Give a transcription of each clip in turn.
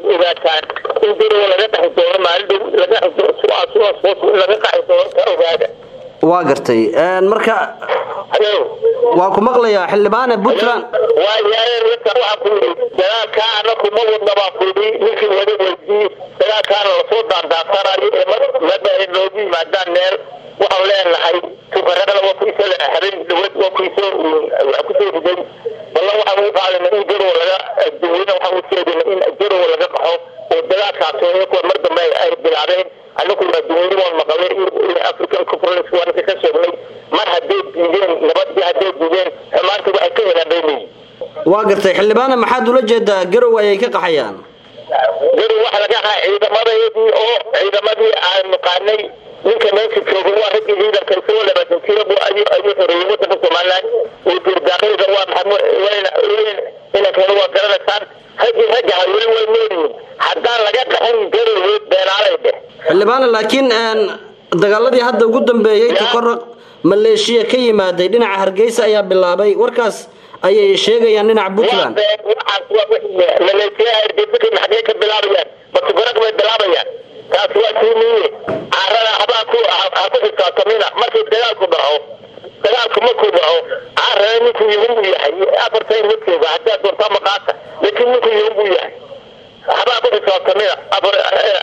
ogaataan in garowa laga dhaxi doono maalin dhow laga in laga qaxi doono ka ogaada waa gartay marka halo waa ku maqlayaa xildhibaane puntland waayaayeen ninka waxaa ku yidhi dagaalkaa anaku ma wadna baa ku yidhi ninkii wada weydii dagaalkaana lasoo daandaasanayo ee mada ay noogu yimaadaan meel waxaan leenahay tukarada waa kuisoo habeen dhawad waa kuisoo waa kusoo riday balla waxaan ugu qaadana in garow laga daweyne waxaan u sheegana in garow laga qaxo oo dagaalkaas kuwa mar dambe ay bilaabeen anaguna daweyne waan maqalay african conference waa ninka ka sheegnay mar hadday diideen nabadii hadday diideen xumaanta waxay ka helaan bay leeyihin waa gartay xildhibaane maxaad ula jeedaa garow ayay ka qaxayaan garow waxa laga qaxay ciidamadayadii oo ciidamadii aan naqaanay ninka meesha jooga waa raggii ciidanka isagoo labaatan jira bu ayuu ayuu xoreeyey wadanka somaliland oo dirdaaqayda waa maxamed wayna inankana waa garanaysaan raggii ragga ha weli way noolyihiin haddaan laga qaxin garowe beenaalay dheh xildhibaane laakiin dagaaladii hadda ugu dambeeyey tukaraq maleeshiya ka yimaaday dhinaca hargeysa ayaa bilaabay warkaas ayay sheegayaan dhinaca puntland maleeshiyaha hargeysa maxagee ka bilaabayaan batukaraq bay bilaabayaan taas waa tiimiye carada habaa ku ha ku xisaabtamina markii dagaalku dhaco dagaalku markuu dhaco carada ninkuu yuhun buu yahay afartan ma jooga haddaa doontaa maqaata laakiin ninkuu yuhun buu yahay habaa ku xisaabtamina afar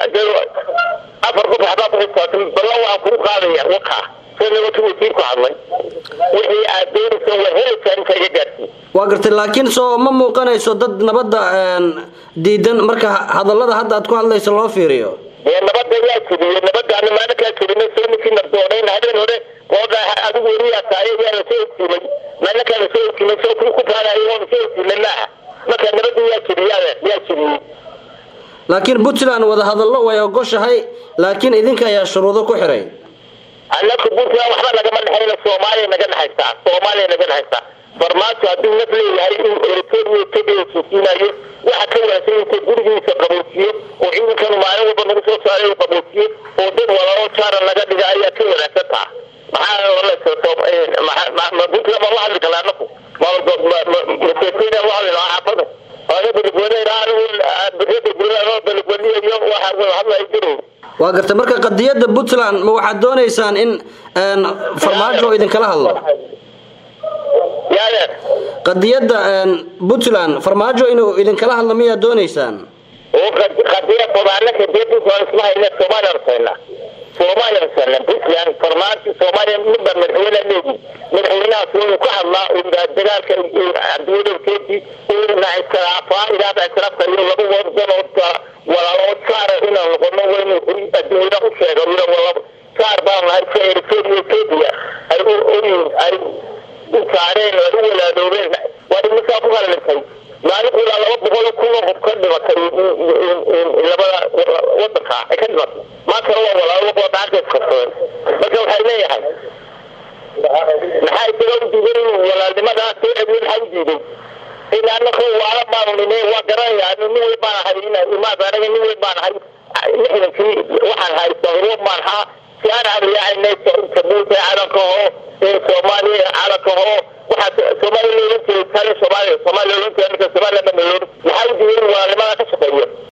afar qof habaa ku xisaabtamina ballan waxaan kugu qaadaya wakaa sida wati wasiirku hadlay wixii aad doonaysan waa helaysaa inta iga gaarsiin waa gartay laakiin soo ma muuqanayso dad nabadda diidan marka hadallada hadda aad ku hadlayso loo fiiriyo dee nabada yaa jebiyey nabadaana maalinkaa jebina soo ninkii nabdoonayn habeen hore ooda adigu weriyaa tahay yaa lasoo ogsiimay maalinkaa lasoo ogsiimay soo ku faanayo oo lasoo ogsiimay maaha marka nabada yaa jebiyaa yaa jebiyey laakiin puntland wadahadallo way ogoshahay laakiin idinka ayaa shuruudo ku xiray annaku puntland waxba nagama dhexayna soomaaliya naga dhexaysaa soomaaliya naga dhexaysaa farmaajo hadduu naf leeyahay in eritrea etoobiya suusiinayo waxa ka wanaagsan inta gurigiisa qaboojiyo oo ciidankanu maalin walba nagu soo saaray qaboojiyo oo dad walalo jaara naga dhiga ayaa ka wanaagsan taha maxaa puntland ma la hadli kala anaku maseeteyna la hadli lahaa xaafada aga beligweyne anigu beligweyniyo waxa hadlaya jiray waa gartay marka qadiyadda puntland ma waxaad doonaysaan in farmaajo idinkala hadlo yaade qadiyadda puntland farmaajo inuu idinkala hadlo miyaad doonaysaan oo qadiya babaanaka dee puntland isma hayna soomaaliya rasayna soomaaliya rasayna puntland farmaajo soomaaliya midba madaxweyne leedi madaxweynahaas inuu ka hadlaa dagaalka cabdiwadowkeedii ina iskhilaafaa ilaaba iskhilaafka iyo laba wadan oo walaalo saara inaan noqono waynu adduunyada u sheega saar baan nahay si eritrea etoobiya ay ay u saareen ay u walaadoobeen waa imisaa ku halintay maalinku ilaa laba boqol kun oo qof ka dhimatay labada wadanka ay ka dhimatay maantana waa walaalo wadaanka iskabsadeen marka waxay leeyahay maxaa isaga u diiday inuu walaalnimadaa soo celiyo maxaa u diiday ila anaka waala baanu nime waa garanaya nin weyn baan ahay imaad anaga nin weyn baan ahay lixdankii waxaan ahay sahruub baan ahaa si aan abliyaacaynay jabuuti calanka hoo soomaaliya calanka hoo waxaa soomaaliya loolan jiray tale soomaaliya soomaaliya loolan jiray marka soomaaliya baa loolan maxaa u diiday walaalnimadaa ka shaqeeyo